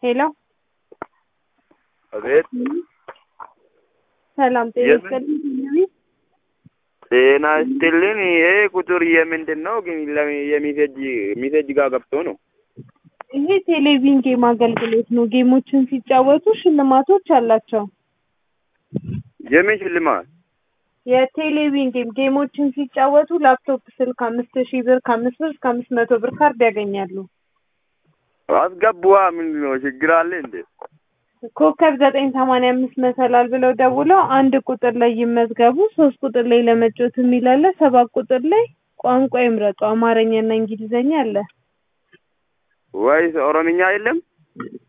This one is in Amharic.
ሄሎ አቤት ሰላም ጤና የምን? ይስጥልኝ። ጤና ይስጥልን። ይሄ ቁጥር የምንድን ነው ግን? ለሚ- የሚሴጅ ሚሴጅ ጋር ገብቶ ነው። ይሄ ቴሌቪዥን ጌም አገልግሎት ነው። ጌሞችን ሲጫወቱ ሽልማቶች አላቸው። የምን ሽልማት? የቴሌቪዥን ጌም ጌሞችን ሲጫወቱ ላፕቶፕ ስልክ አምስት ሺህ ብር ከአምስት ብር እስከ አምስት መቶ ብር ካርድ ያገኛሉ። አስገቡዋ። ምንድን ነው ችግር አለ እንዴ? ኮከብ ዘጠኝ ሰማንያ አምስት መሰላል ብለው ደውለው አንድ ቁጥር ላይ ይመዝገቡ። ሶስት ቁጥር ላይ ለመጫወት የሚል አለ። ሰባት ቁጥር ላይ ቋንቋ ይምረጡ። አማርኛና እንግሊዘኛ አለ። ወይስ ኦሮምኛ የለም?